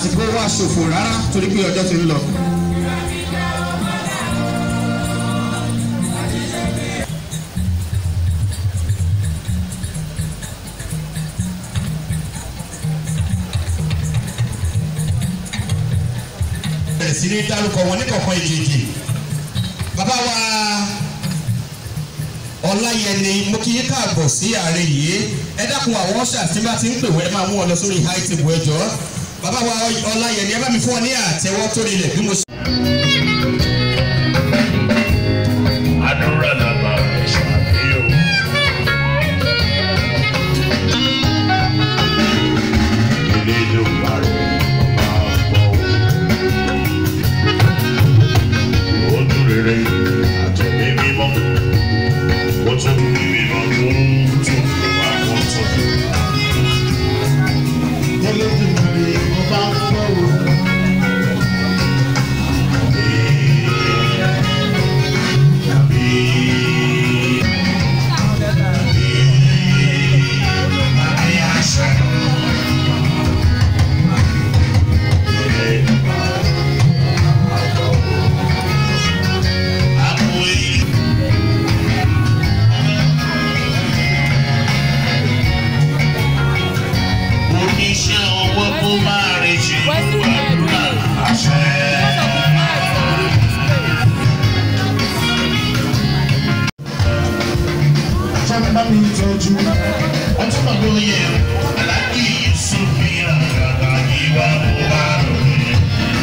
àsìkò wa ṣòfò rárá torí pé ọjọ́ ti ń lọ. bẹ̀rẹ̀ sí ní dárúkọ wọn ní kọ̀ọ̀kan ìjèjì bàbá wa ọláyẹni mo kí yín káàbọ̀ sí ààrẹ yìí ẹ dákun àwọn ọ̀ṣà tí bá ti ń pè wọ́n ẹ máa mú wọn lọ sórí high table ẹjọ́ bàbá wa ọláyẹni ẹ bá mi fún ọ ní àtẹ́wọ́ tó rinlẹ̀ bí mo ṣe. àdúrà làbà ṣàfihàn. ilé ló wà rẹ̀ máa gbọ́ ó tún rere àtọ̀mí mímọ́ ó tún mímọ́ tó tún wà kó tún. Olódùmarè ọba ń fọ́ o. Oníṣẹ́ ọwọ́ kó máa rìn jù àdúrà àṣẹ. Sọ́ni bá mi tọ́jú. Ọtún bàbá oyè Aláàjì Yusuf fi àgàgà ìwà òwà lónìí.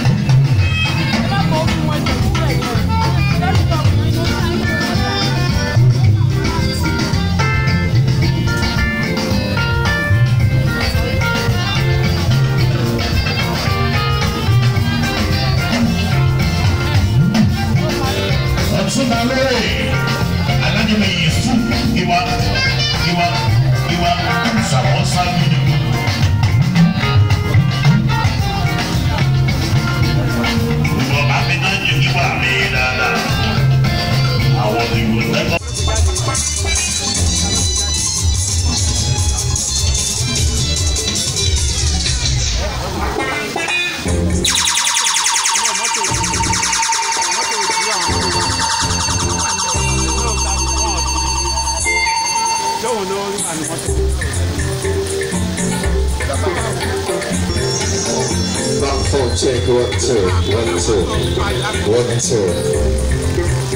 Ọtún bàbá oyè Aláàjì Yusuf ìwà ìwà ìwà sàmọ́sá nínú. Ìwọ bá mi náà jẹ́ ìwà mi dáadáa. Àwọn ìwé lẹ́kọ̀ọ́. Back four, check, one, two, one, two, one, two.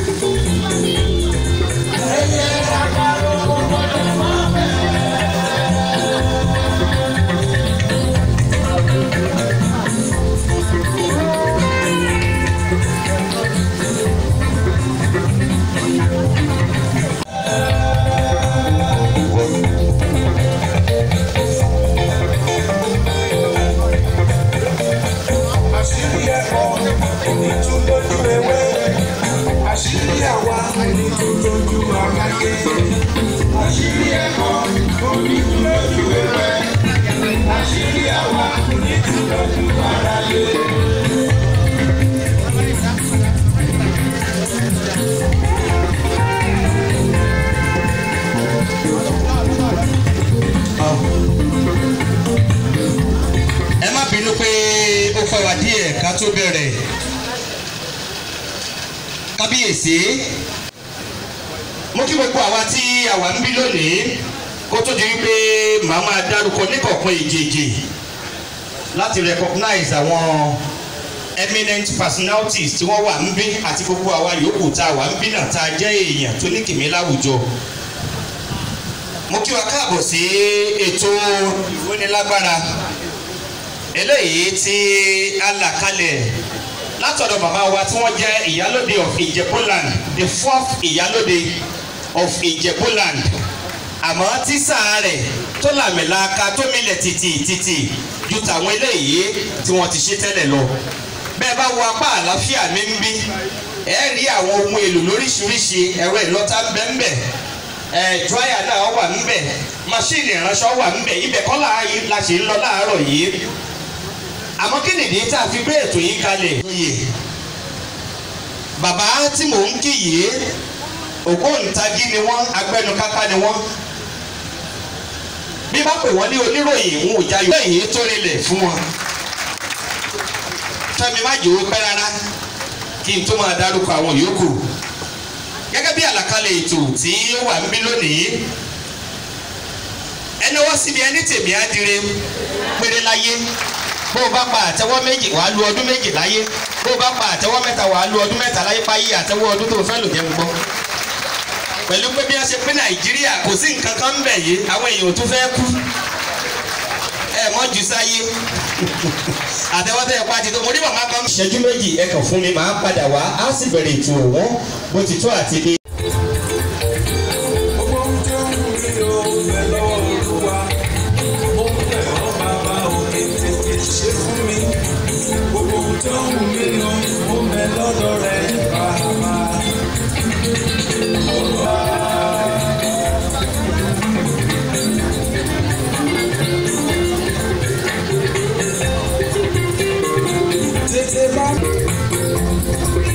àṣírí ẹ̀kọ́ ẹni tó lójú ewé àṣírí àwa ẹni tó lójú àgbáyé àṣírí ẹ̀kọ́ ẹni tó lójú ewé àṣírí àwa ẹni tó lójú àgbáyé. ẹ má bínú pé ó fẹ́ wá díẹ̀ ká tó bẹ̀rẹ̀ kábíyèsí mo kí gbogbo àwa tí àwa ń bí lónìí kó tó di wípé màá máa dárúkọ níkọ̀ọ̀kan èjèèjì láti recognize àwọn eminent personalities tí wọ́n wà ń bí àti gbogbo àwa yòókù tá a wà ń bí náà tá a jẹ́ èèyàn tó ní kìmí láwùjọ mo kí wa káàbọ̀ sí ètò ìrónilágbára eléyìí tí a là kalẹ̀ látọ̀dọ̀ bàbá wa tí wọ́n jẹ́ ìyálóde of Ìjẹ̀bú-land the fourth ìyálóde of Ìjẹ̀bú-land àmọ́ tí sáà rẹ̀ tó làmìlaka tó milẹ̀ tìtì tìtì ju tàwọn eléyìí tí wọ́n ti ṣe tẹ́lẹ̀ lọ bẹ́ẹ̀ bá wo apá àlàáfíà mi ń bí ẹ rí àwọn ohun èlò lóríṣiríṣi ẹ̀rọ ìlọ́ta bẹ́ẹ̀ ẹ̀ dráyà náà wà ńbẹ̀ máṣíìnì ìránṣọ wà ńbẹ̀ ibẹ̀ kọ́ la ṣe ń lọ láàárọ̀ yìí àmọ́ kí nìdí tá a fi gbé ètò yìí kalẹ̀ yìí bàbá tí mò ń kí yìí ògbóǹtagí ni wọ́n agbẹnukáká ni wọ́n bí bá pè wọ́n ní oníròyìn ń wò jayò lẹ́yìn tó rinlẹ̀ fún wọn fẹ́mi má jòwó pẹ́ rárá kí n tó máa dárúkọ àwọn yòókù gẹ́gẹ́ bí àlàkalẹ̀ ètò tí ó wà ń bí lónìí ẹni wọ́n síbi ẹni tèmi á dire péré láyé bó o bá pa àtẹwọ́ méjì wàá lu ọdún méjì láyé bó o bá pa àtẹwọ́ mẹ́ta wàá lu ọdún mẹ́ta láyé páyé àtẹwọ́ ọdún tó fẹ́ lò jẹ́ gbogbo pẹ̀lú pé bí wọ́n ṣe pín nàìjíríà kò sí nǹkan kan ń bẹ̀ yìí àwọn èèyàn tó fẹ́ kú ẹ mọ́ jù sáyé àtẹwọ́ tẹ́ ẹ pa ti tó mo rí màmá kan. ìṣẹ́jú méjì ẹ kàn fún mi màá padà wá á sì bẹ̀rẹ̀ ètò òwò bó ti tó àti bí. Gbogbo ohun tó ń wù mí o, bẹ̀ lọ́wọ́ Olúwa. Mo ń bẹ̀ ọ́ bàbá òkè tètè ṣe fún mi. Gbogbo ohun tó ń wù mí o, mo ń bẹ̀ lọ́dọ̀ rẹ̀ bàbá. Tètè bá mi.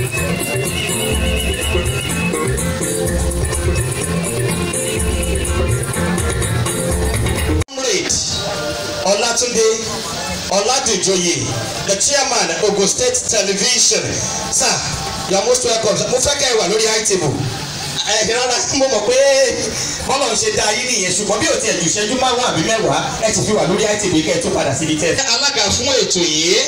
comrade Olatunde Oladejoye the chairman Ogun State Television sir you are most welcome mo fẹ́ kẹ́ ẹ wà lórí high table ẹ rárá mo mọ̀ pé bọ́lá ń ṣe dá yín nìyẹn ṣùgbọ́n bí o tiẹ̀ ju ìṣẹ́jú márùn-ún àbí mẹ́wàá ẹ ti fi wà lórí high table kẹ́ ẹ tó padà síbi tẹ́. alága fún ètò yìí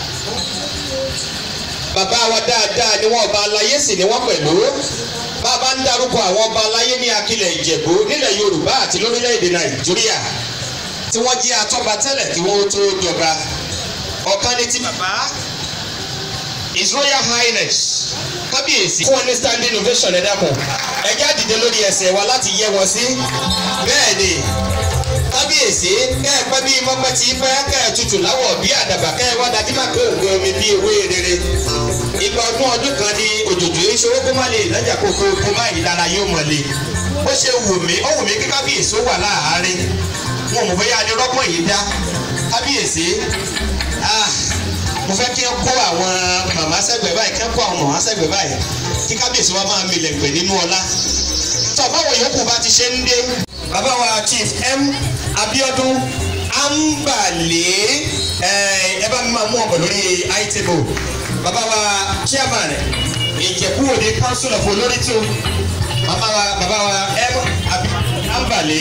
bàbá wa dáadáa ni wọ́n ọba aláyé sì ni wọ́n pẹ̀lú bàbá ń darúkọ àwọn ọba aláyé ní akilẹ̀ ìjẹ̀bú nílẹ̀ yorùbá àti lórílẹ̀‐èdè nàìjíríà tí wọ́n jẹ́ atọ́ba tẹ́lẹ̀ kí wọ́n tó jọba ọ̀kan ní ti bàbá his royal highness kábíyèsí fún wọn ní standing ovation ẹ dákun ẹ já dìde lórí ẹsẹ̀ wa láti yẹ wọn sí bẹ́ẹ̀ ni kábíyèsí kẹ́ ẹ pẹ́ bí mọ́pẹ́ tí pẹ́ kẹ́ ẹ tutù láwọ̀ bí àdàbà kẹ́ ẹ wá dájú má pé òǹgbẹ omi bí ewé rere ìgbà ọdún ọdún kan ní òjòjò ìṣòro kó má lè lọ́jà kókó kó má yìí lára yóò mọ̀lẹ́ ó ṣe wù mí ó wù mí kí kábíyèsí ó wà láàárín wọn mọ̀ bóyá ni rọ́pọ̀ yìí dá kábíyèsí ah, mo fẹ́ kí ẹ kó àwọn màmá sẹ́gbẹ̀ẹ́ báyìí kí ẹ kó àwọn màmá sẹ́gbẹ̀ẹ́ báyìí kí kábíyèsí wa máa milẹ̀ pẹ̀ nínú ọlá tọ́ báwo yòókù bá ti ṣe ń dé. bàbá wa chief m abiodun ambale ẹ ẹ bá mi máa mú ọkọ lórí itable bàbá wa chairman ìjẹ̀bú òde council of olórí tó bàbá wa bàbá wa m abiodun ambale.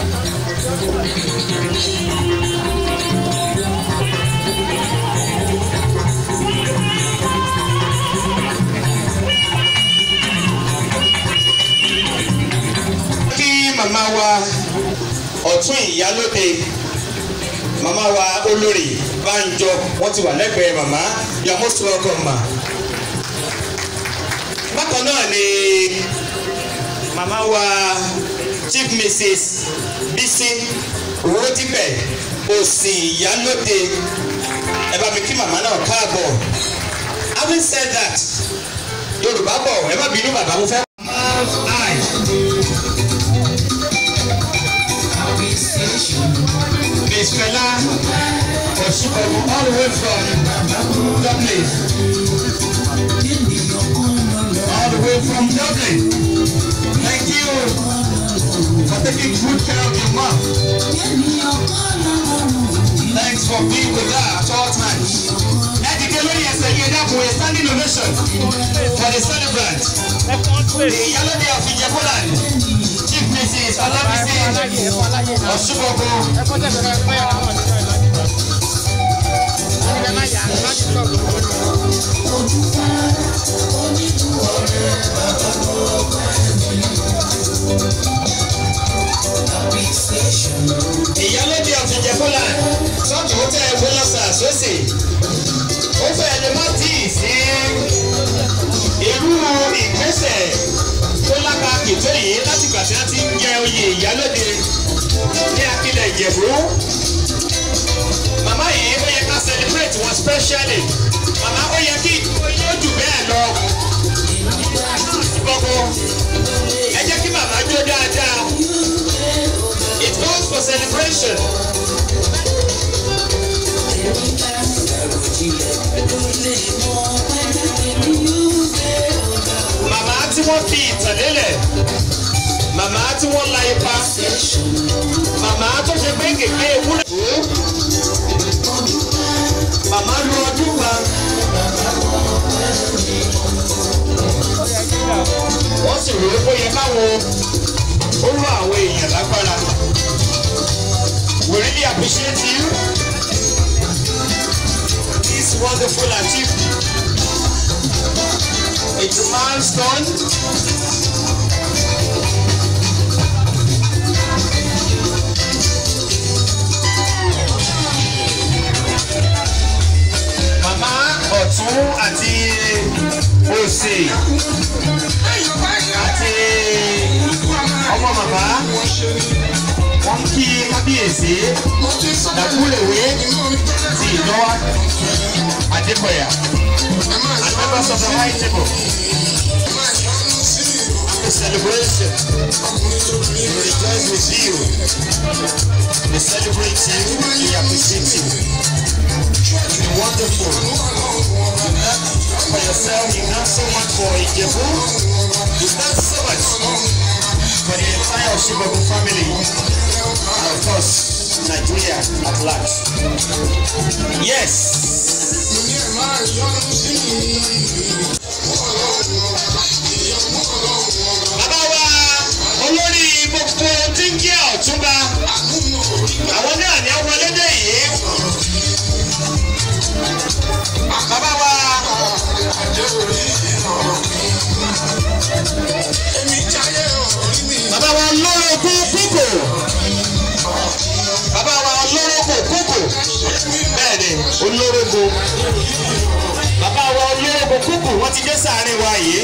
kí màmá wa ọ̀tún ìyálóde màmá wa olórí Bánjọ wọ́n ti wà lẹ́gbẹ̀ẹ́ màmá you are most welcome ma. bákan náà ni màmá wa chief mrs bisi rotibẹ òsì ìyálóde ẹ bá mi kí màmá náà káàbọ̀ having said that yorùbá bọ̀ ẹ má bínú bàbá mo fẹ́. Miss Fela Oshibaru all the way from Dublin. All the way from Dublin. Thank you for taking good care of your mom. Thanks for being with her at all times. Ẹ̀dìdẹ́ lórí ẹsẹ̀ yìí dákun a standing ovation for the celebrant. The Ìyálóde of Ìjẹ̀bú-Land. Chief Mrs. Olabisi Oshibogo. Ìyálóde of Ìjẹ̀bú-Land. Sọ́ọ̀tù ó tẹ́ ẹgbẹ́ lọ́sà sósì. Ó fẹ́ lè má tíì sí irú ìgbésẹ̀ tó lákàkì tó yìí láti gbà tí wọ́n ti ń jẹ oyè ìyálóde ní akílẹ̀ ìjẹ̀bú. Màmá yìí ó yẹ ká celebrate wọn specially. Màmá ó yẹ kí ó jù bẹ́ẹ̀ lọ. Gbogbo ẹ jẹ́ kí màmá jó dáadáa. It calls for celebration. Màmá tí wọ́n fi ìtàn lélẹ̀. Màmá tí wọ́n la ipa. Màmá tó ṣe pé kékeré ewúrẹ́. Màmá lu ọdún kan. wọ́n sì rò ó pé ó yẹ káwọn ó rọ àwọn èèyàn lágbára. We really appreciate you. This wonderful achievement. It's a milestone. Màmá ọ̀tún àti òsè àti ọmọ màmá wọ́n kí kábíyèsí dàkúrèwé ti ìdánwà adékọ̀yà and members of the high table. The celebration. We rejoice with you. We celebrate you. We appreciate you. It's been wonderful. You've done for yourself. You've done so much for Ijebu. You've done so much for the entire Oshibabu family. And of course, Nigeria at large. Yes. Bàbá wa olórí gbogbo tí ń jẹ́ ọ̀túnba àwọn náà ní wọlé dé yìí. Bàbá wa bàbá wa olórogún kúkò bàbá wa olórogún kúkò bẹ́ẹ̀ ni olórogún bàbá wa olórogún kúkò wọ́n ti dé sàárín wa yìí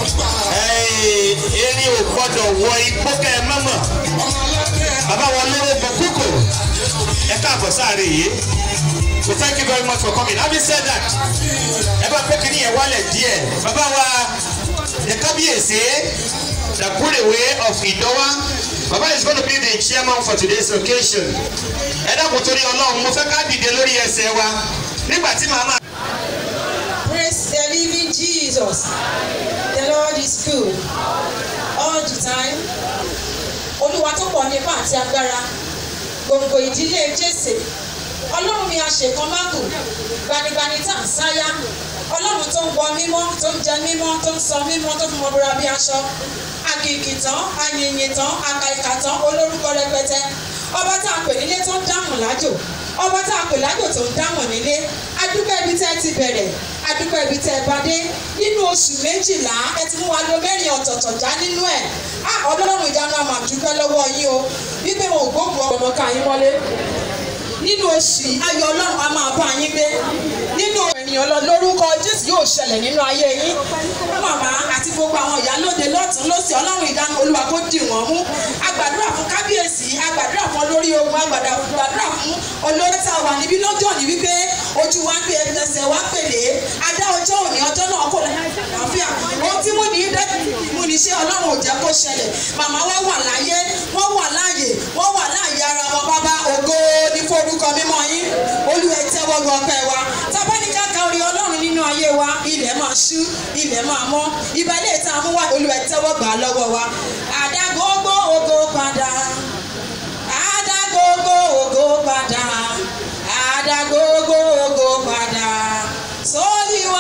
erin ò gbọ́dọ̀ wọ igbó kẹ́ ẹ mọ́mọ́ bàbá wa olórogún kúkò ẹ káàbọ̀ sàárín yìí so thank you very much for coming having said that ẹ bá pé kínní yẹn wálẹ̀ díẹ̀ bàbá wa the kábíyèsí the Kurewe of Idowa bàbá is gonna be the chairman for today's occasion ẹ dákun torí ọlọ́run mo fẹ́ ká dìde lórí ẹsẹ̀ wa nígbà tí màmá. Praise the living Jesus. The Lord is good all the time. Olúwa tó pọ̀ nípa àti agbára. Gbòǹgbò ìdílé Jésè. Ọlọ́run mi àṣekàn mágùn. Gbanigbani tá à ń sáyá. Ọlọ́run tó ń wọ mímọ́, tó ń jẹ mímọ́, tó ń sọ mímọ́, tó fún ọmọbìnrin bí aṣọ. Àkìkì tán, àyìnyìn tán, àkàìkà tán, olórúkọ rẹpẹtẹ. Ọba tá a pè nílé tó ń dáhùn lájò ọba tá a pè lájò tó ń dáhùn nílé adúpẹ́ ibi tẹ́ ti bẹ̀rẹ̀ adúpẹ́ ibi tẹ́ bá dé nínú oṣù méjìlá ẹ ti mú wa lo mẹ́rin ọ̀tọ̀ọ̀tọ̀ já nínú ẹ̀ á ọlọ́run ìdáná àmà dúpẹ́ lọ́wọ́ yín o wípé wọn ò gbógun ọmọ ká yín mọ́lé nínú oṣù yìí ayọ̀ ọlọ́run a máa bá yín gbé nínú ènìyàn lọ lórúkọ jésù yóò ṣẹlẹ̀ nínú ayé yín màmá àti gbogbo àwọn ìyálóde lọ́tún lọ́sì ọlọ́run ìdáná olúwa kó dì wọ́n mú agbàdúrà fún kábíyèsí agbàdúrà fún olórí ogun agbàdúrà fún olórí tá a wà níbí lọ́jọ́ ní wípé ojú wa ń pè ẹsẹ̀ wa pèlè adá ọjọ́ òní ọjọ́ náà kò láfíà ohun tí mo ní mo ní ṣe ọlọ́run ò jẹ́ kó ṣẹlẹ̀ màmá wa wà láyé wọ́n wà láàyè wọ́n wà láàyè ara wọn bàbá ògo ní forúkọ mímọ́ yín olúwa tẹ́wọ́ gbọ́ ọpẹ́ wa tábánikà ka orí ọlọ́run nínú ayé wa ilẹ̀ máa ṣú ilẹ̀ máa mọ́ ìbálẹ̀ ìta mú wa olúwa tẹ́wọ́ gbà lọ́wọ́ wa àdàgbogbo ògo padà àdàgbogbo ògo padà àdàgbogbo ògo padà sórí wa.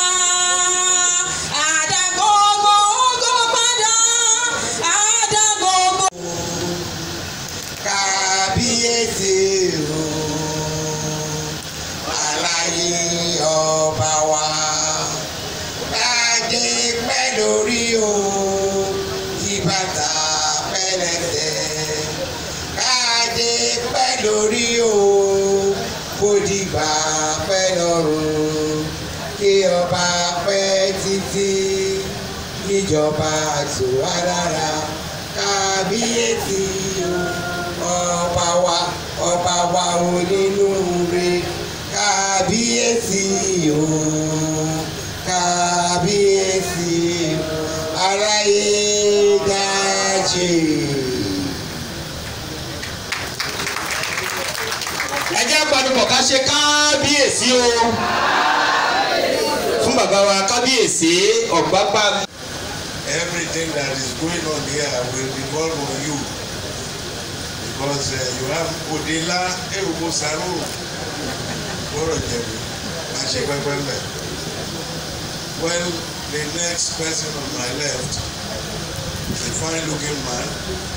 Àdàgbogbo ògo padà, àdàgbogbo kábíyèsí o aláyé ọba wa kájé pẹ́ lórí o ìbàtà pẹ́lẹ́tẹ̀ kájé pẹ́ lórí o kò dìgbà pẹ́ lọ́rùn kí ọba pẹ́ títí níjọba àtúwá lára kábíyèsí o ọba wa ọba wa onínúure kábíyèsí o kábíyèsí o aráyé dájé. ẹ jẹ́ àgbàdùpọ̀ ká ṣe kábíyèsí o fún bàbá wa kábíyèsí ọ̀gbágbá. Everything that is going on here will revolve on you because uh, you have Odela Erubo Saro Bọ́rọ̀ Jẹ̀bù Àṣẹ Pẹ́pẹ́ Mẹ́. Well, the next person on my left a fine looking man.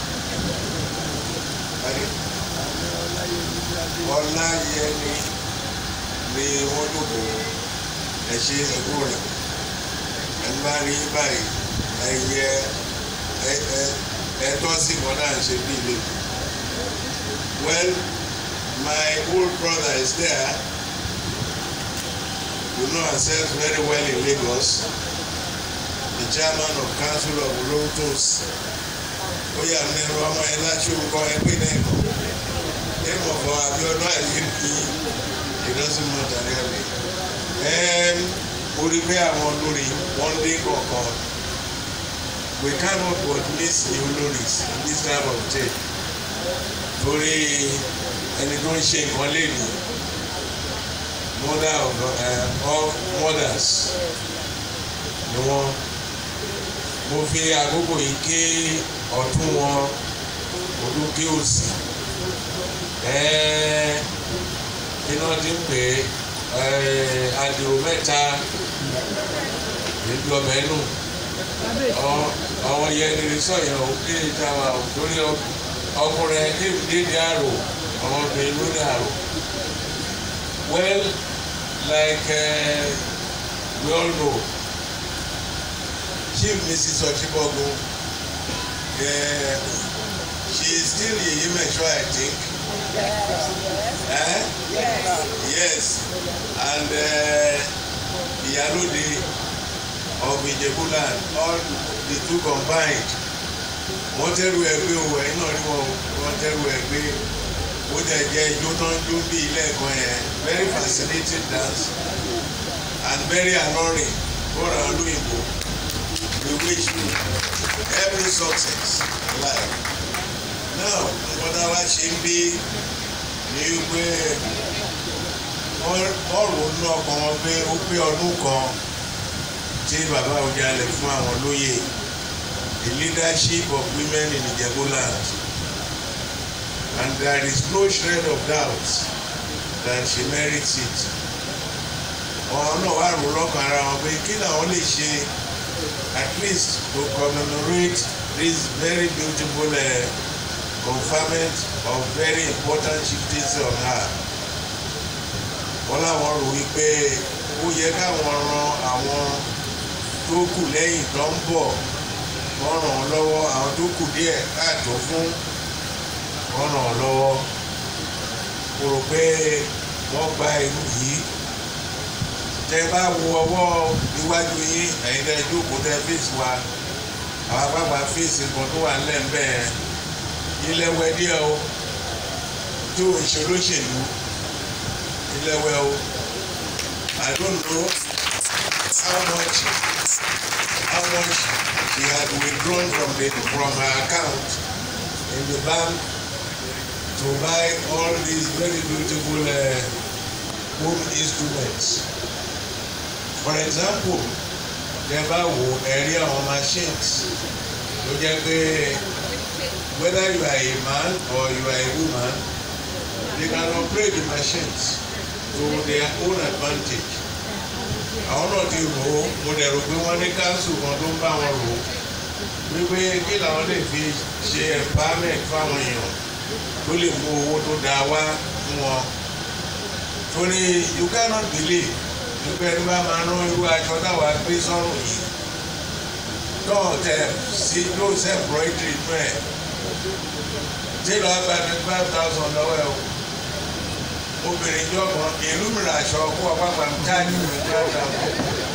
Ọlá Yẹni ni wọ́n dòbò ẹ̀ṣẹ̀ ẹ̀kú rẹ̀. Ẹni bá rí báyìí ẹyẹ ẹ ẹ ẹtọ́ sí kan náà ṣe bí ilé. Well, my old brother is there. We know ourselves very well in Lagos. The chairman of council of Rotos. Ó yà mí lẹ́nu ọmọ ẹ láti orúkọ ẹgbẹ́ náà kọ̀. Name of our Abiodun Ayélujára it doesn't matter really. Um, mo rí pé àwọn olórí wọ́n dé kọ̀ọ̀kan. We cannot but miss the oloris in this time of day. Torí ẹni tó ń ṣe nǹkan léèlú mother of uh, all mothers ni wọ́n mo fi àkókò yìí ké ọ̀tún wọn olókè òsì iná ti ń pè é adìrò mẹ́ta níbi ọbẹ̀ nù àwọn yẹn ní sọ̀yàn ò kí ni ta wa ò torí ọkùnrin ẹni dédé àrò àwọn obìnrin ló dé àrò well like uh, we all know chief mrs ochibogo uh, she is still yeye mesho i think yes eh? yes. yes and iyalode uh, of ijebuland all the two combined wọ́n tẹ́rù ẹgbẹ́ o ẹ̀yin náà rí wọn wọ́n tẹ́rù ẹgbẹ́ ó dẹ̀ jẹ́ ijó tó ń jó bí ilé ẹ̀kọ́ yẹn very fascinating dance and very alluring bọ́ọ̀rọ̀ àwọn olóyìnbó we wish you every success in life now nǹkan tá a wá ṣe ń bí ní pé wọ́n ronú ọkàn wọn pé ó pé ọdún kan tí bàbá Awùjalẹ̀ fún àwọn lóyè the leadership of women in Ijebuland and there is no shred of doubt that she merits it. ọ̀hún náà wà rò lọ́kàn ara wọn pé kí làwọn lè ṣe at least to commemorate this very beautiful uh, conferment of very important chieftains on her. wọ́n láwọn rò wípé ó yẹ káwọn ran àwọn tó kù lẹ́yìn tó ń bọ̀ wọ́n ràn án lọ́wọ́ àwọn tó kù díẹ̀ káàtó fún wọ́n ràn án lọ́wọ́ mo rò pé wọ́n gba ìlú yìí tẹ bá wo ọwọ́ iwájú yín ẹ̀yin tẹ jókòó tẹ fèsì wa àwọn àgbàgbà fèsì kan tó wà nílẹ̀ ńbẹ́ ilẹ̀wẹ̀ díẹ̀ o tó ìṣolóṣèlú ilẹ̀wẹ̀ o I don't know how much how much she had withdrawn from the from her account in the bank to buy all these very beautiful uh, home instruments. For example, tẹ́ bá wo ẹ̀rí àwọn machines ló jẹ́ pé whether you are a man or you are a woman they can operate the machines to their own advantage. àwọn náà ti rò ó mo dẹ̀ rò pé wọ́n ní council kan tó ń bá wọn rò ó wípé kí làwọn lè fi ṣe empowerment fáwọn èèyàn tó lè mú owó tó dáa wá fún wọn torí you cannot believe wípé ẹni bá máa rán irú aṣọ táwa gbé sọ́rùn yìí náà tẹ sí ló ṣe embroidery inú ẹ̀ tí lọ́ọ́ gba twenty five thousand lọ́wọ́ ẹ̀ o obìnrin jọ kan ìlú mìíràn aṣọ kó ọpá pàm táàgì twenty five thousand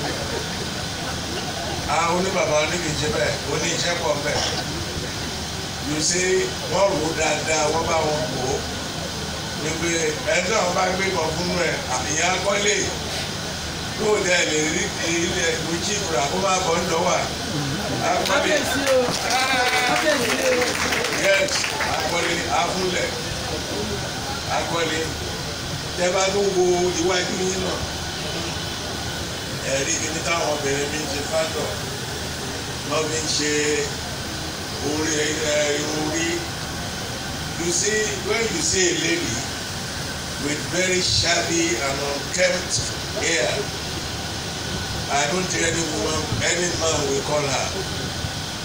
àwọn oníbàbá oníkìjẹ bẹ́ẹ̀ oníṣẹ́ pọ̀ bẹ́ẹ̀ you see wọ́n rò ó dáadáa wọ́n bá wọn kó wípé ẹni náà bá gbé kan fún ẹ ìyá kọ́lé yóò dẹ lè rí ilé ìlú chibra kó má bọ̀ ńlọ wà. akọ́lé yes akọ́lé afúnlẹ̀ akọ́lé tẹ́bá tó wo iwájú yín náà ẹ̀rí kíní táwọn obìnrin mi ń ṣe fátọ̀ lọ́ fi ń ṣe orí irun orí you see when you see a lady with very shabby and unkempt hair I don't think any woman any man will call her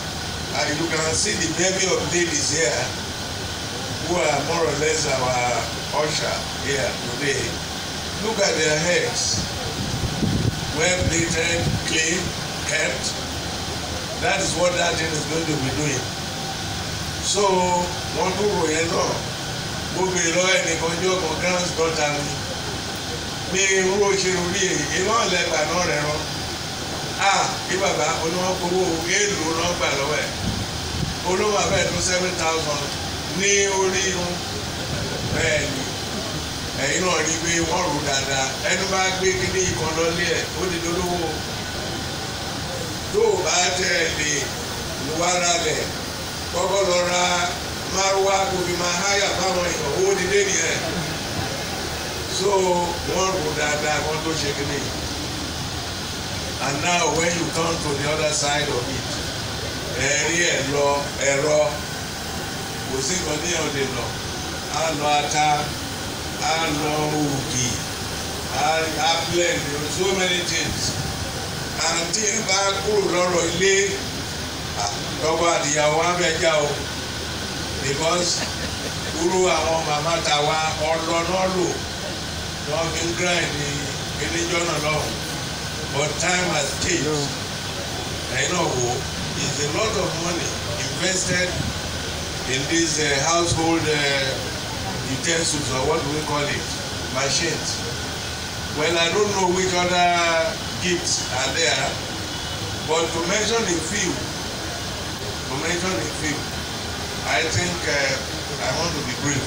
and you can see the bevy of ladies here who are more or less our usher here today. Look at their heads. Well plaited, clean, kept. That is what that thing is going to be doing. So, wọ́n tún rò yẹn náà. Mo bèrè lọ́wọ́ ẹnìkan jọ́ kan grand daughter mi. Mi irú òṣèlú rí èyí, iná ọ̀lẹ́gbà náà rẹ̀ rán. Ah, kí bàbá oníwọ́nkowó èèlò náà gbà lọ́wọ́ ẹ̀. Olówó abẹ́ẹ̀ tó seven thousand ní orí irun. Bẹ́ẹ̀ ni ẹ̀yin náà rí i pé wọ́n rò dáadáa ẹni bá gbé kíní ìkan lọ́lé ẹ̀ ó di lólówó tó o bá tẹ̀ lè wá ralẹ̀ kọ́kọ́ lọ ra márùwá kò fi máa háyà báwọn èèyàn owó dídé nìyẹn so wọ́n rò dáadáa wọ́n tó ṣe kíní and now when you come to the other side of it ẹ̀rí ẹ̀ lọ ẹ̀rọ kò sí nǹkan ní ọ̀dẹ̀ lọ á lọ ata á lọ ògì á á blend so many things àǹtí bá kúrò lọ́rọ̀ ilé lọ́wọ́ àdìyàwó abẹ́jà o because kúrò àwọn màmá ta wa ọlọ́nà lò wọ́n fi ń grind ní eléjọ́ náà lọ́hùn but time has changed ẹ̀yin náà wò is a lot of money invested in these uh, household uh, utensils or what do we call it machines well i don't know which other gifts are there but to mention a few to mention a few i think uh, i want to be brief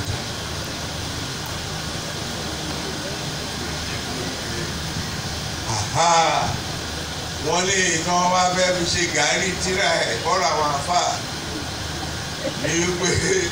aha wọ́n ní iná wá fẹ́ fi ṣe gàárì tíra ẹ̀ kọ́ra àwọn àfà ní wípé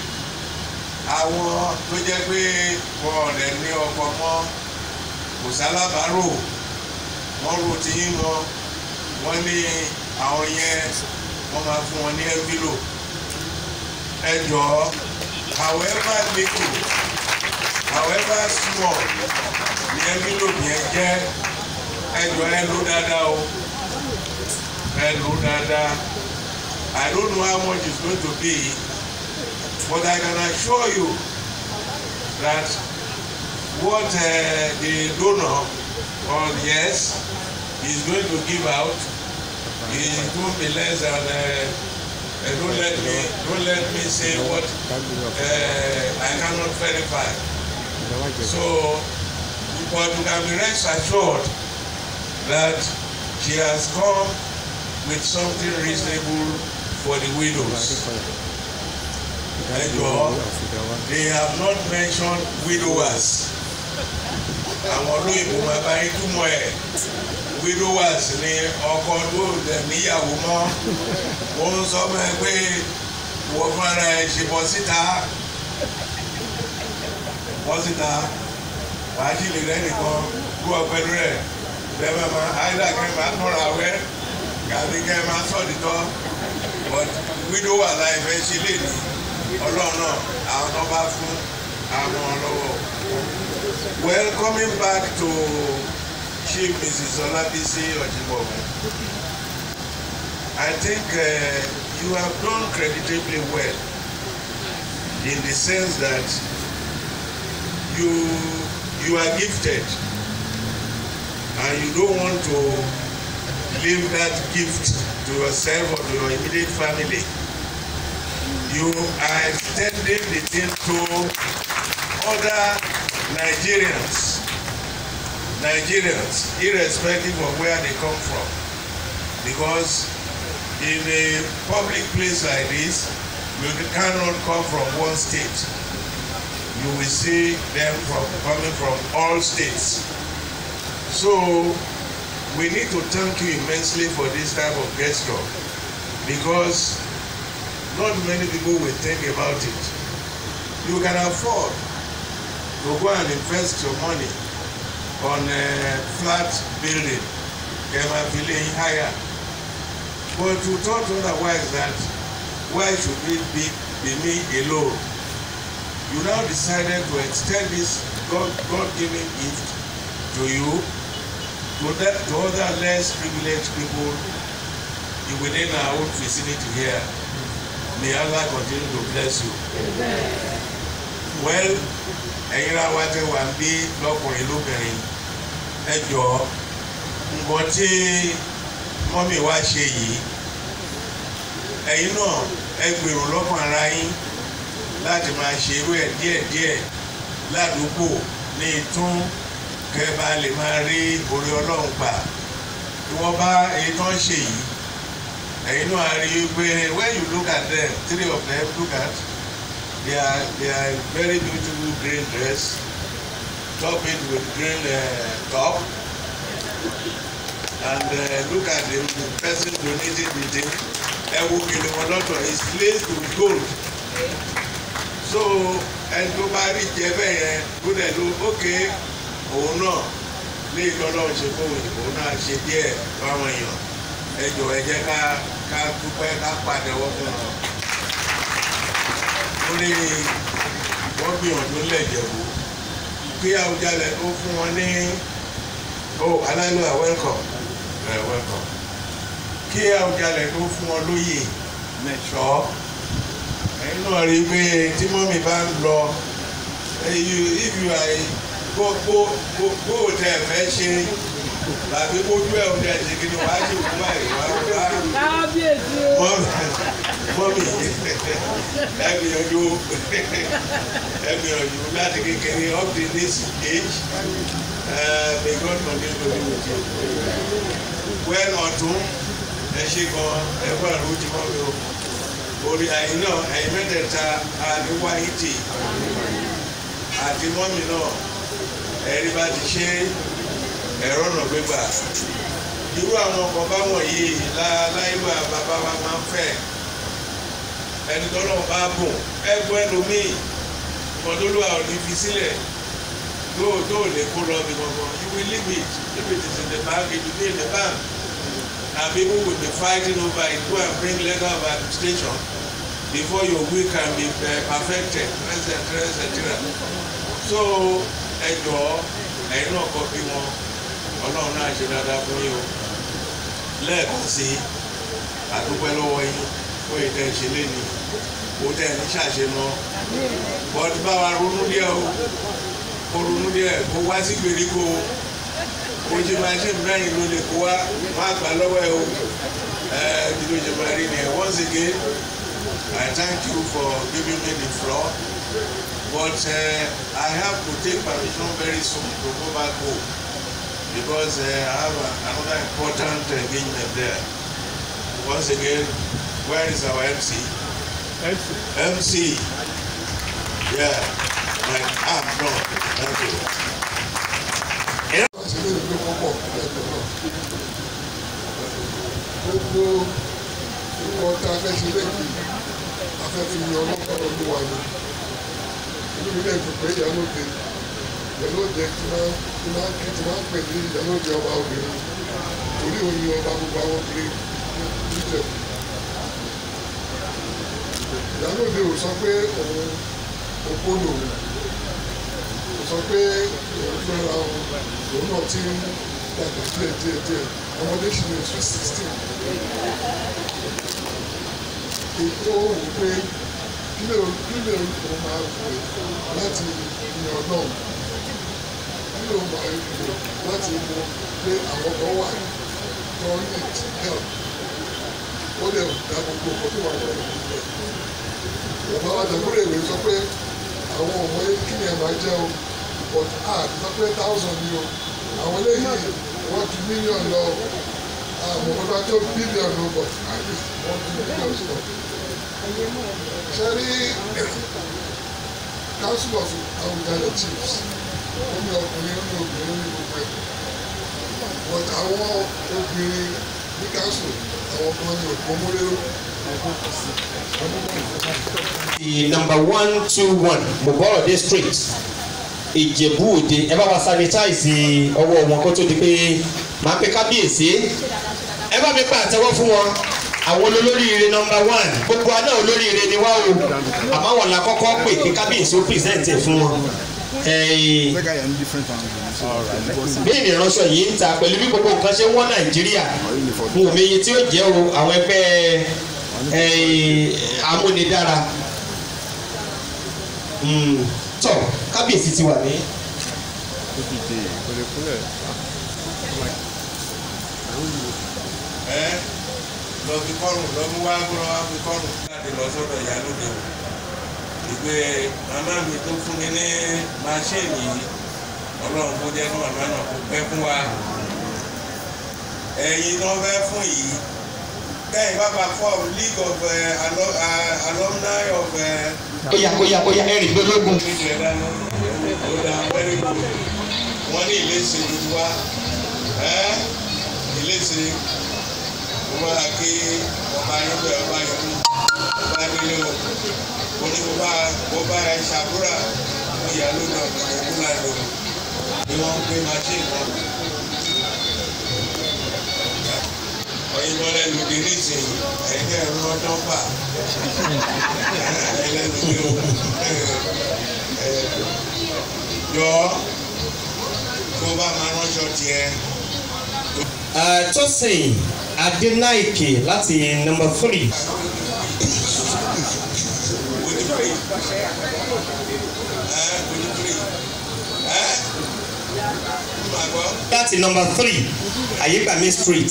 àwọn tó jẹ́ pé wọn ò lè ní ọkọ mọ́ kò sálábàárò wọ́n ro ti yín mọ́ wọ́n ní àwọn yẹn wọ́n máa fún wọn ní ẹ́ńfílò ẹ jọ̀ọ́ however little however small ní ẹ́ńfílò yẹn jẹ́ ẹ jọ̀ọ́ ẹ lò dáadáa o ẹ lò dáadáa I don't know how much it's going to be but I can assure you that what uh, the donor or yes is going to give out is going to be less than uh, uh, don't let me don't let me say what uh, I cannot verify so but you can be rest assured that she has come with something reasonable for the widows. Ẹjọ́ they have not mentioned widowers. Àwọn olóyìnbó máa bá yín túmọ̀ ẹ̀. Widowers ni ọkọ tó lẹ̀ níyàwó mọ́. Ó ń sọ fún ẹ pé wọ́n fúnra ẹ̀ ṣe bọ́ síta. Bọ́ síta. Wàá sì lè rẹ́ nìkan kú ọpẹlú rẹ̀. Bẹ́ẹ̀ máa máa áìdá kẹ́ máa tọ́ra wẹ́. Gàdí kẹ́ máa sọ̀dítọ́. But widower láì fẹ́ ṣe lè ní ọlọ́run náà àwọn tó bá fún àwọn lọ́wọ́. well coming back to chief mrs olabisi ojibobu i think uh, you have done creditably well in the sense that you you are gifted and you don't want to leave that gift to yourself or to your immediate family you are extending the thing to other Nigerians. Nigerians, irrespective of where they come from. Because in a public place like this, you cannot come from one state. You will see them from coming from all states. So we need to thank you immensely for this type of gesture because not many people will think about it. You can afford to go and invest your money on a flat building, Kema building higher. But you thought otherwise that why should it be, be me alone? You now decided to extend this God, God-given gift to you, to, that, to other less privileged people within our own vicinity here. may Allah continue to bless you. well ẹ̀yin ra wa tẹ wà ń bí lọ́kùnrin lóbìnrin ẹ jọ nǹkan tí mọ́mì wa ṣe yìí ẹ̀yin náà ẹ gbèrò lọ́kàn ara yín láti máa ṣe irú ẹ̀ díẹ̀díẹ̀ ládùúgbò ní ìtún kẹba lè máa rí orí ọlọ́run gbà tí wọ́n bá èyí tó ń ṣe yìí ẹ̀yin náà rí i pé when you look at them three of them look at they are they are very beautiful green dress top it with green uh, top and uh, look at the, the person donating the thing ẹ wo kele wọn lọ́tọ̀ is laced with gold so ẹni tó bá rí jẹ bẹ́ẹ̀ yẹn kó dẹ̀ ló ókè òun náà lé ìtọ́lọ́run ṣe fún òun òun náà ṣe díẹ̀ fáwọn èèyàn ẹ jọ ẹ jẹ́ ká ká dúpẹ́ ká pàdéwọ́ fún wọn. ó ní wọ́n gbìyànjú lẹ́jẹ̀wò kí Àwùjalẹ̀ ó fún wọn ní ó aláìlú à welcome ẹ welcome kí Àwùjalẹ̀ tó fún wọn lóyè mẹ́ṣọ́ ẹ̀yin náà rí i pé tí mọ́mì bá ń lọ if you are kó kó kó kó o tẹ fẹ́ ṣe tàbí kójú ẹ̀ o tẹ ṣe kí ni wàá ṣe òkú báyìí wàá wá kábíyèsí o. mọ́mì mọ́mì ẹ gbìyànjú ẹ gbìyànjú láti kékeré up to this age uh, may God continue to be with you. well ọ̀tún ẹ ṣe gan ẹ kó àrùn tí wọ́n fi o orí àyìn náà ẹ̀yìn mẹ́tẹ̀ẹ̀ta àdúgbò àyìntì àti mọ́mì náà ẹ̀rí bá ti ṣe ẹ̀rọ ọ̀nà gbégbà irú àwọn ọkọ̀ bá wọ̀nyí láìlú bàbá wa máa ń fẹ́ ẹni tọ́lọ́ bá bùn ẹgbẹ́ ẹlòmíì kọ́ńtólúwà ò ní fi sílẹ̀ yóò tó lè kó lọ bí gbọ̀ngàn you will leave it if it is in the bank it will be in the bank and people will be fighting over it go and bring letter of administration before your will can be uh, perfected etc etc so ẹ jọ̀ọ́ ẹ̀yin náà kọ́ bí wọn ọlọ́run náà ṣe dáadáa fún yín o lẹ́ẹ̀kan sí àdúpẹ́ lọ́wọ́ yín fún ìtẹ́ ṣe léni kó tẹ̀ ní ṣàṣe mọ́ bọ́dú bá wa ronú díẹ̀ o kó ronú díẹ̀ kó wá sí gbèríko o ṣe máa ṣe mẹ́rin ló lè kó wá má gbà lọ́wọ́ ẹ o ẹ bí ló ṣe máa rí ni ẹ once again I thank you for giving me the floor but uh, I have to take permission very soon to go back home because uh, I have a, another important engagement there once again where is our MC MC. MC yeah my ah no thank you. láti lè gbé wọn pọ̀ lẹ́gbẹ̀ẹ́ náà. Gbogbo nǹkan tá a fẹ́ ṣe lẹ́yìn a fẹ́ fi yan ọlọ́pàá ọdún wa ni. Inú mi lè dùn pé ìyálóde ìyálóde tí máa tí máa kí tí máa pè ní ìyálóde ọba obìnrin torí òun ni ọba gbogbo àwọn obìnrin níjẹ̀. Ìyálóde ò sọ pé òun opó lòun kò sọ pé òun fẹ́ra òun òun náà ti ń dàgbà díẹ̀ díẹ̀ díẹ̀ ọmọdé sì ní oṣù sixteen ètò òun pé kílè kílè òun máa wò láti yan náà kílè òun máa wò láti mọ pé àwọn kan wà tó need help ó lè dá gbogbo ọkọ tó wà lọ́wọ́ bàbá wa dàgbére ìwé sọ pé àwọn ọmọ yẹn kí ni ẹ máa jẹ o but ah sọ pé thousand ni o àwọn eléyìí wọ́n ju million lọ àmọ́ ọba tó billion lọ but at least wọ́n ju million lọ. ṣe rí council of Awùjalẹ̀ chiefs ó ní ọkùnrin ó ní obìnrin ní gbogbo ẹ̀ but àwọn obìnrin ní council àwọn kan ní òpómúlérò the number one two one Moborode street Ìjẹ̀bú Òde ẹ bá wa sanitize ọwọ́ wọn kó tó di pé máa pe kábíyèsí ẹ bá mi pa àtẹ́wọ́ fún wọn àwọn olóríire number one gbogbo àná olóríire ni wá o àmọ́ àwọn la kọ́kọ́ pè kí kábíyèsí ó present ẹ̀ fún wọn. Eh, bí ìrìnránṣọ yìí ń ta pẹ̀lú bí gbogbo nǹkan ṣe ń wọ́n Nàìjíríà n ò meye tí ó jẹ́ o àwọn ẹgbẹ́ eh, amúnidára Mm, tọ kábíyèsí ti wà ní. ẹ lọ fi kọrùn lọ mú wá gbọ́dọ̀ wá fi kọrùn láti lọ sọ́dọ̀ ìyálóde o ìgbé màmá mi tó fún mi ní máṣíìnì yìí ọlọ́run kó jẹ́ kí màmá náà kó pẹ́ fún wa ẹ̀yin tó fẹ́ fún yìí kẹ́yìn bàbá form league of uh, alo, uh, alumni of uh, Oya oya oya ẹ̀rìn gbólógún. wọ́n ní ìléṣe tuntun wa ẹ́ ìléṣe mo máa kí ọba yín bẹ ọba yín mú ọba nílé o mo ní mo bá mo bá ẹ ṣàdúrà mo yà lónìí ọ̀gbìn ìkúlà lò ni wọ́n ń gbé machine wọn. ọyìn mọ́lẹ́ lòdì nísìnyí ẹ̀yin tẹ́ ẹ̀rọ ọdún fà ẹlẹ́nu ní o yọ tó bá máa ránṣọ tiẹ̀. Uh, Tosin Adenaike láti number three. láti number three Ayégbàmí street.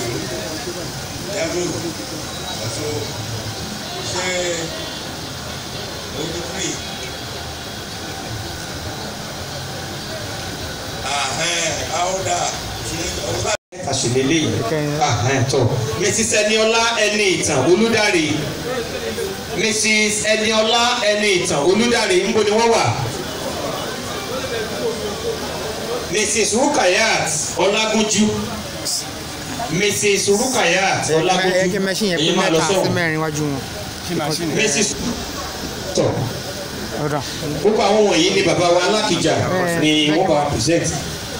Yàgò àtò ṣe ojú free. Ahẹ́n àwòdà ṣe ọba. àṣìlélẹ̀ yìí ahẹ́n tọ́ mrs eniola ẹni ìtàn olùdarí mrs eniola ẹni ìtàn olùdarí ńbo ni wọ́n wà mrs rukayat ọlágúnjú mrs rukayat ọlágúnjú ẹ kí mẹṣin yẹn pé èyí máa lọ mẹ́ta sí sọ́hùn mẹ́rin wájú wọn. mrs tọ́ ọ̀dà gbogbo àwọn wọ̀nyí ni bàbá wa alákìjà ni wọ́n bá wa present.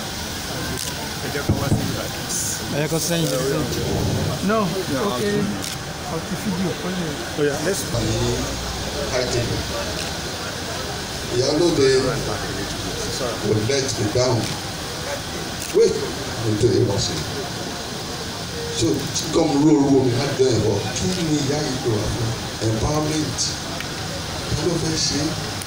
ẹ̀yẹ kan sẹ́yìn lọ. no ok ọtí fídíò kọ́ lè. káàkiri ìyálóde kò let me down wait until it was in so tí kọ́mu róòrò omi láti dán ẹ̀bọ kí ni ìyá yìí tó wà fún empowerment kí ló fẹ́ ṣe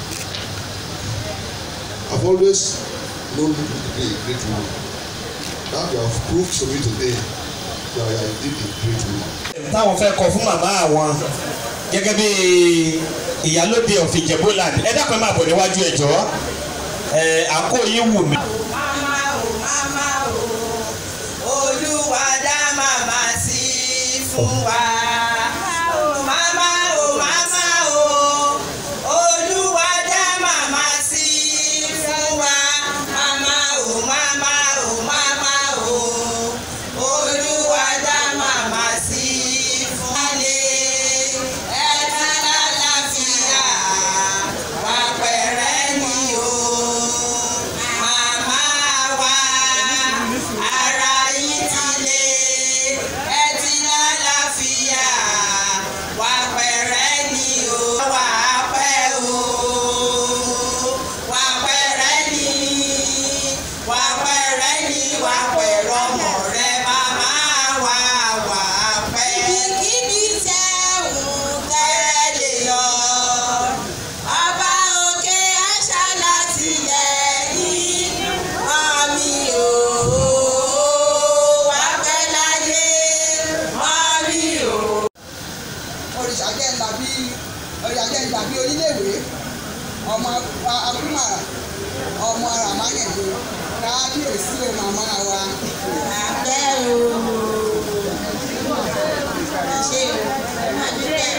I've always known you to be a great woman now you have proved to me today that you are indeed a great woman. táwọn fẹ́ kọ fún màmá àwọn gẹ́gẹ́ bí ìyálóde of Ìjẹ̀bú-Land ẹ dákun ẹ máa bọ̀ níwájú ẹ jọ̀ọ́ ẹ àǹkó yín wù mí. Màmá o, màmá o, Olúwa dá màmá sí fún wa. Màmá o, màmá o, Olúwa dá màmá sí fún wa. Màmá o, màmá o, màmá o, Olúwa dá màmá sí fún wa. Ẹ̀ka lálàáfíà, wà pẹ̀rẹ́ ni o. Màmá wa, ara yín ti le, ẹ ti lálàáfíà, wà pẹ̀rẹ́ ni o. Wà á pẹ́ o, wà pẹ̀rẹ́ ni, wà pẹ̀rẹ́ ni, wà pẹ̀rọ ọmọ rẹ, màmá wa, wà á pẹ́. Ibikíbi tẹ́ ń tẹ́rẹ́ lè lọ. Ọba òkè àṣà láti lẹ́yìn mọ́mí o. Wà pẹ́ láyé mọ́mí o. òrìṣà jẹ́ ńlá bí òrìṣà jẹ́ ńlá bí oníléèwé ọmọ akúmàrà ọmọ aramáyẹ̀dẹ̀ kábíyèsí o màmá wa. Àpẹ́ o. Ṣé o? Àdúgbẹ́.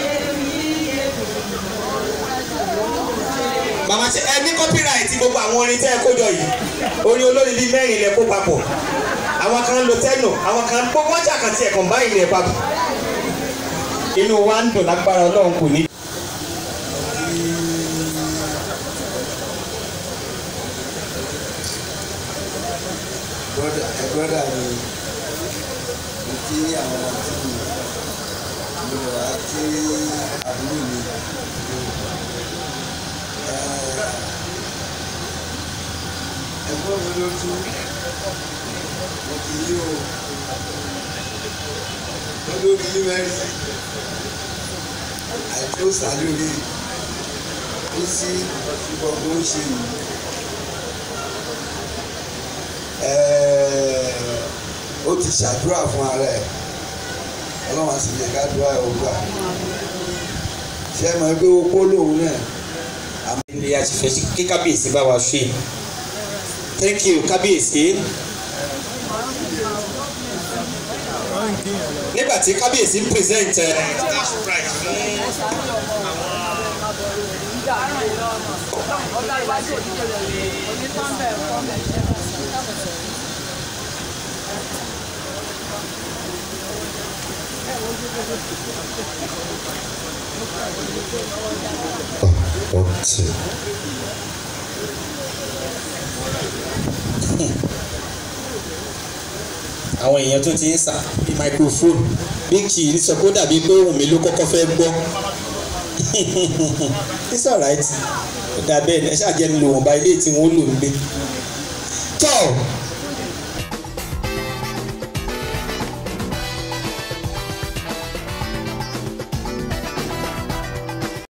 màmá ṣe ẹ ní copyright gbogbo àwọn orin tẹ́ ẹ kó jọ yìí orin olórin bíi mẹ́rin lẹ kó papọ̀ àwọn kan lo tẹ́nù àwọn kan gbogbo ọjà kan tiẹ̀ kàn báyìí lẹ papọ̀ inú wa ń dùn lágbára ọlọ́run kò ní. brother ẹ brother mi mo kí àwọn àti mi mo lọ wá kí àbúrò mi Ẹ, ẹ̀gbọ́n mi ló tún mo kì í o olórí mẹ́rin àìtó sálórí bí sí gbogbo ń ṣe yìí. Ẹ̀ẹ́, ó ti ṣàdúrà fún ara ẹ̀ ọlọ́run àti ìjẹ́ ká dúrà ẹ̀ ó gbà ṣé ẹ mọ̀ pé ó kó lòun náà ilé a ti fẹ́ kí kábíyèsí bá wa ṣe thank you kábíyèsí. nígbà tí kábíyèsí ń present ẹ. One, two. àwọn èèyàn tó ti ń sa bí microphone bí kì í sọ pé ó dàbí pé ohùn mi ló kọ́kọ́ fẹ́ gbọ́ it's alright ó dà bẹ́ẹ̀ ni ẹ ṣáà jẹ́ ń lo wọ̀nba ilé tí wọ́n lò ń gbé. tọ́